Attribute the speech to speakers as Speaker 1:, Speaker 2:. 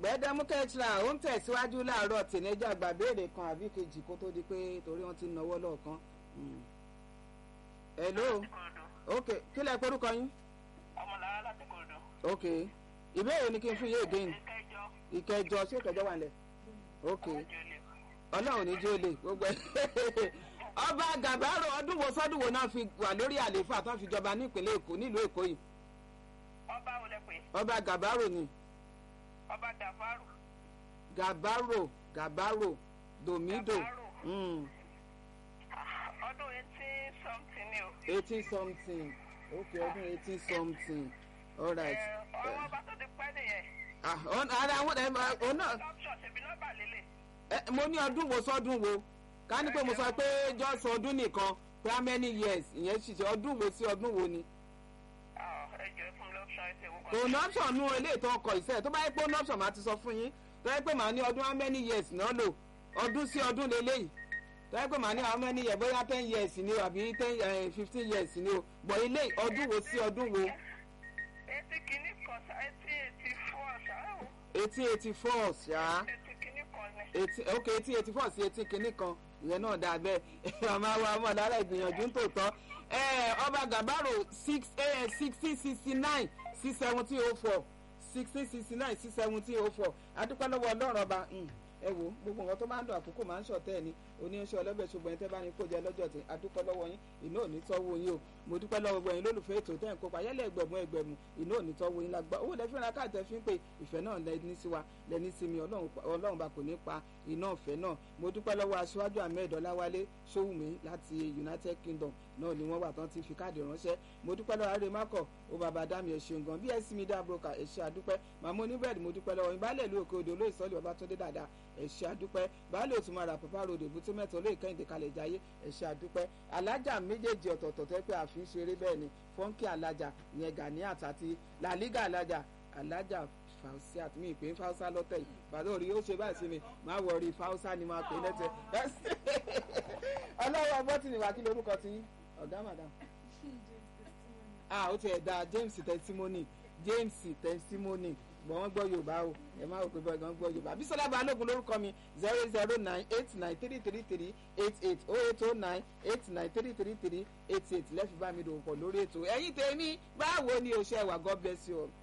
Speaker 1: gbẹdẹmúkẹ tra ó ń tẹ̀síwájú láàárọ̀ tìǹẹ́jà gbà béèrè kan àbí kejì kó tó di pé torí wọ́n ti ń náwó lọ́ọ̀kan. hello ok kí lẹ porúkọ yín.
Speaker 2: ọmọlára láti kòròdú.
Speaker 1: ok ìbéèrè ni kí n fún yé again
Speaker 2: ìkẹjọ
Speaker 1: ìkẹjọ ṣé ìkẹjọ wà nílẹ̀ ok
Speaker 2: jòlè.
Speaker 1: ọlọ́run ní jólè gbogbo ẹ̀ ọba gàbárò ọdún wo sọ́dún wo náà fi wà lórí àlééfà tó fi jọba ní ìpínlẹ̀ èkó nílùú èkó yìí
Speaker 2: ọba wo lẹ pé
Speaker 1: ọba gàbárò ni
Speaker 2: ọba dàfárù.
Speaker 1: gàbárò gàbárò domido
Speaker 2: Gàbárò.
Speaker 1: mm,
Speaker 2: ọdún eighteen something ni o.
Speaker 1: eighteen something ok ọdún eighteen something alright
Speaker 2: ẹ ọmọ ọba tó ti pẹ́ nìyẹn.
Speaker 1: ah ọ̀n- ara àwọn ẹ̀ ọ̀ náà
Speaker 2: option ṣèbí nọ́mbà lélẹ̀.
Speaker 1: ẹ, mo ní ọdún wo sọ́dún wo ká ní pé mo sọ pé just ọdún nìkan pé how many years ìyẹn ṣiṣẹ́ ọdún wo sí ọdún wo ni.
Speaker 2: ẹ jẹ́ fún mi lọ́pṣọ̀n ẹ̀ ṣe wọ́n
Speaker 1: kò ní option nú ilé ìtọ́ ọkọ̀ ìṣẹ́ tó bá yẹ pé ó ní option máa ti sọ fún yín tó yẹ pé màá ní ọdún how many years náà lò ọdún sí ọdún lélẹ́yìí tó yẹ pé màá ní how many years bóyá ten years ni o àbí ten fifteen years ni o bọ̀ ilé ọdún wo sí ọdún wo
Speaker 2: etí kìíní kan ṣá etí eighty four ṣá o.
Speaker 1: eighteen eighty four ṣá
Speaker 2: etí kìíní kan ni.
Speaker 1: eighteen ok eighteen eighty four sí eighteen kìíní kan ìyẹn náà dáa bẹ́ẹ̀ ọmọ wa ọmọ lára ìgbìyànjú ń tòótọ́ ẹ, ọba gàbárò six sixteen sixty nine sí seventeen oh four sixteen sixty nine sí seventeen oh four adúpẹ́ lọ́wọ́ ọlọ́run ọba mm, ẹ wo gbogbo nǹkan tó máa ń dùn àkókò máa ń ṣọ̀tẹ́ ẹ̀ ni oníyanṣẹ́ ọlọ́bẹ̀ ṣùgbọ́n ẹ tẹ́ bá ní kó jẹ lọ́jọ́ tí adúpẹ́ lọ́wọ́ yín iná ò ní tọ́wọ́ yín o mo dúpẹ́ lọ́wọ́ gbogbo yín lólùfẹ́ ètò tẹ́ ń kópa yẹ́lẹ̀ ẹgbẹ̀mú ẹgbẹ̀mú iná ò ní tọ́wọ́ yín lágbá owó lẹ́fẹ́ ra káàtẹ́ fi ń pè ìfẹ́ náà lẹ́ni sí wa lẹ́ni sí mi ọlọ́run pa- ọlọ́run bá kò ní pa iná ọ̀fẹ́ náà mo dúpẹ́ lọ́wọ́ aṣíwájú ahmed ọláwálé sówùmí láti united kingdom náà ni wọ́n wà tán ti fi káàdì ránṣẹ́ mo dúpẹ́ lọ́wọ́ àrẹ mákọ̀ ó bàbá dami ẹ̀ ṣeun gan bí ẹ sí mi dá broker ẹ̀ ṣe àdúpẹ́ màmá oníbẹ̀rẹ̀ mo dúpẹ́ lọ́wọ́ yín baálé ìlú òkè odò olóyè sọ́ọ̀lì babatunde dáadáa ẹ̀ ṣe àdúpẹ́ baálé òtúmọ̀ra pàpà ròdò èbúté mẹ́ta olóyè kẹ́hìndé kalẹ̀ jayé ẹ̀ ṣe àdúpẹ́ alájà méjèèjì ọ̀tọ̀ọ̀tọ̀ tẹ́ pé àfi ń ṣeré bẹ́ẹ̀ ni fọ́nkì alájà ìyẹn ganiat àti làlígà alájà alájà fausiat mi ìpín fausa lọ́tẹ̀ yìí bàtà orí ó ṣe báyìí sí mi máa wọ orí fausa ni máa pè lẹ́tẹ̀ ọlọ́wọ́ bọ́tìnì wà kí lorúkọ ti yín ọ̀gá màdàm ah ó ti ẹ̀ da james testimony james testimony gbọ́n wọ́n gbọ́ yorùbá o ẹ má rò pé bọ́ọ̀ gan gbọ́ yorùbá bísọ́lá balógun lórúkọ mi zero zero nine eight nine three three three eight eight oh eight oh nine eight nine three three three eight eight lẹ́fì bá mi dòwò pọ̀ lórí ètò ẹ̀yin tèmi báwo ni o ṣe wà god bless you all.